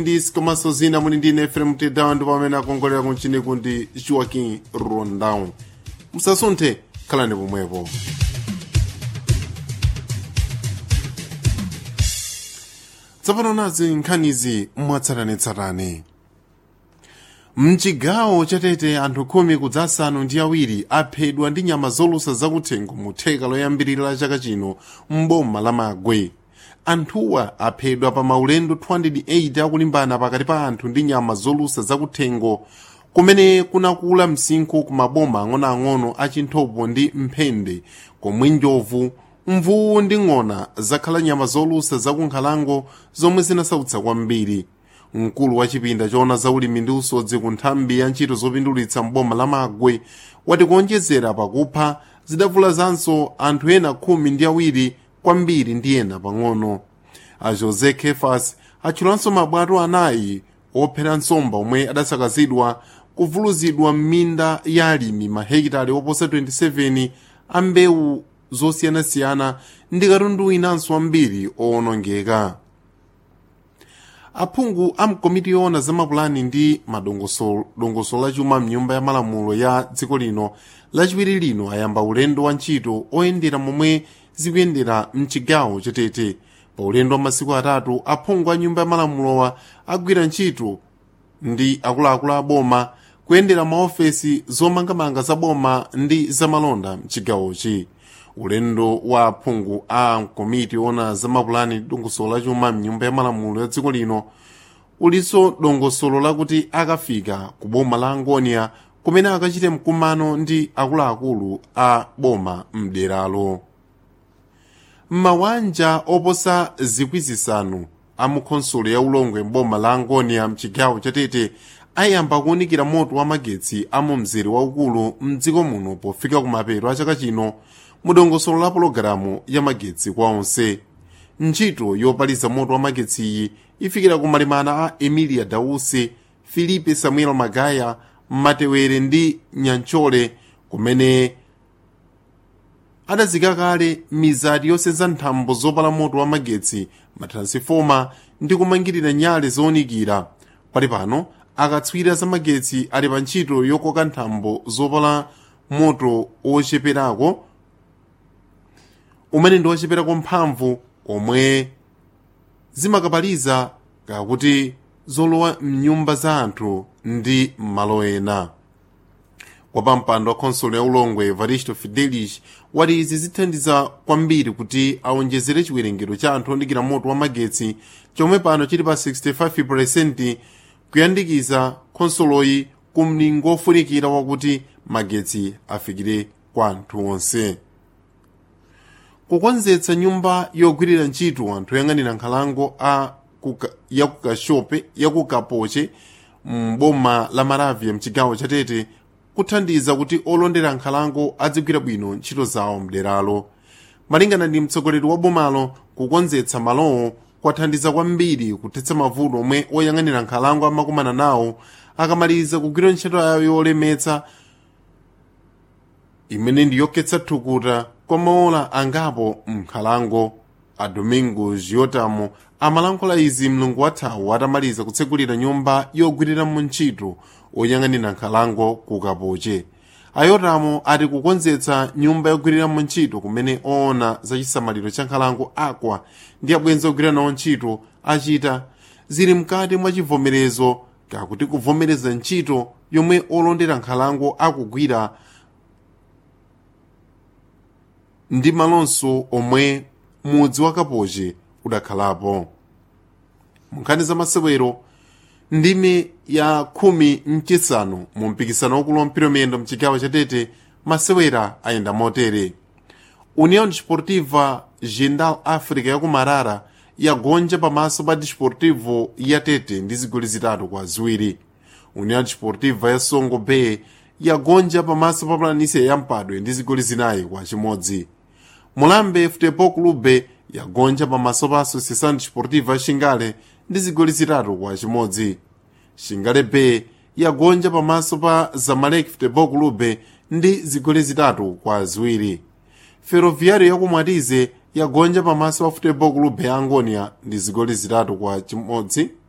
ndisi komanso zina muli ndi ine efrem tedawa ndipo amene akongolera kunchiniku ndi joaquim rondão musasunthe khalani pomwepo tsopano nazi nkhanizi mwatsatanetsatane mchigawo chatete anthu khumi kudzasanu ndi awiri aphedwa ndi nyama zolusa zakuthengo mu theka loyambirira la chaka chino m'boma la magwe anthuwa aphedwa pa maulendo 208 akulimbana pakati pa anthu ndi nyama zolusa zakuthengo kumene kunakula msinkhu ku maboma ang'onoang'ono a chinthopo ndi mphende komwe njovu mvuwu ndi ng'ona zakhala nyama zolusa zakunkhalango zomwe zinasautsa kwambiri mkulu wa chipinda choona zaulimi ndi usodzi ku nthambi ya ntchito zopindulitsa mboma la magwe wati kuonjezera pakupha zidavulazanso anthu ena khumi ndi awiri kwambiri ndi ena pang'ono a josé kefas atchulanso mabwato anayi ophera nsomba omwe adasakazidwa kuvuluzidwa m'minda ya alimi mahekitali oposa 27 a mbewu zosiyanasiyana ndi katundu inanso ambiri owonongeka aphungu a mkomiti yoona za mapulani ndi madongosolo lachuma mnyumba ya malamulo ya dziko lino lachiwiri lino ayamba ulendo wa ntchito oyendera momwe zikuyendera mchigawo chatete pa ulendo wa masiku atatu aphungu a nyumba ya malamulowa agwira ntchito ndi akuluakulu a boma kuyendera maofesi zomangamanga za boma ndi zamalonda mchigawochi ulendo wa aphungu a komiti ona za mapulani ndi dongosolo lachuma mnyumba ya malamulo ya dziko lino ulinso dongosolo lakuti akafika ku boma la angonia kumene akachite mkumano ndi akuluakulu a boma mderalo m'mawanja oposa zikwi zisanu a mukhonsolo ya ulongwe mboma la angonia mchigawo chatete ayamba kuwunikira moto wa magetsi a mu mzere waukulu mdziko muno pofika kumapeto a chaka chino mudongosolo la pologalamu ya magetsi kwa onse ntchito yopaliza moto wa magetsi iyi ifikira kumalemana a emilia dause filipe samuel magaya matewere ndi nyanchole kumene adazika kale mizati yosenza nthambo zopala moto wa magetsi matransifoma ndi kumangirira nyale zowunikira pali pano akatswiri za magetsi ali pa ntchito yokoka nthambo zopala moto ocheperako umene ndi ocheperako mphamvu omwe zimakapaliza kakuti zolowa mnyumba za anthu ndi m'malo ena kwa mpando wa khonsolo ya ulongwe evaristo fidelis wati izi zithandiza kwambiri kuti awonjezere chiwerengero cha anthu oyandikira moto wa magetsi chomwe pano chili pa 65% kuyandikiza khonsoloyi ku mlingo ofunikira wakuti magetsi afikire kwa anthu onse kukonzetsa nyumba yogwirira ntchito anthu oyang'anira nkhalango a kuka, ya kukashope ya kukapoche mboma la maravia mchigawo chatete kuthandiza kuti olondera nkhalango adzigwira bwino ntchito zawo mderalo malingana ndi mtsogoleri wa bomalo kukonzetsa malowo kwathandiza kwambiri kuthetsa mavuto omwe oyang'anira nkhalango amakumana nawo akamaliza kugwira ntchito yawo yolemetsa imene ndi yokhetsa thukuta kwa maola angapo mnkhalango a domingo giotamo amalankhula izi mlungu wathawu atamaliza kutsekulira nyumba yogwiriramo ntchito oyang'anira nkhalango ku kapoche ayotamo ati kukonzetsa nyumba yogwiriramo ntchito kumene oona za chisamaliro cha nkhalango akwa ndi abwenzi ogwira nawo ntchito achita zili mkati mwa chivomerezo kakuti kuvomereza ntchito yomwe olondera nkhalango akugwira ndi malonso omwe mudzi wa kapoche udakhalapo munkhani za masewero ndime ya khumi mchisanu mu mpikisano wakulu wa mpira wamiyendo mchigawo chatete masewera ayenda motere união desportiva gendal áfrica yakumarara yagonja pamaso pa desportivo ya tete ndi zigoli zitatu kwa ziwiri união desportiva ya songo bay yagonja pamaso pa planisia ya mpadwe ndi zigoli zinayi kwa chimodzi mulambe futebol clube yagonja pamaso pa associação desportiva xingale ndi zigoli zitatu kwa chimodzi xingale bay yagonja pamaso pa zamalek futebol clube ndi zigoli zitatu kwa ziwiri ferroviário yakumwatize yagonja pamaso pa futebol clube ya angonia ndi zigoli zitatu kwa chimodzi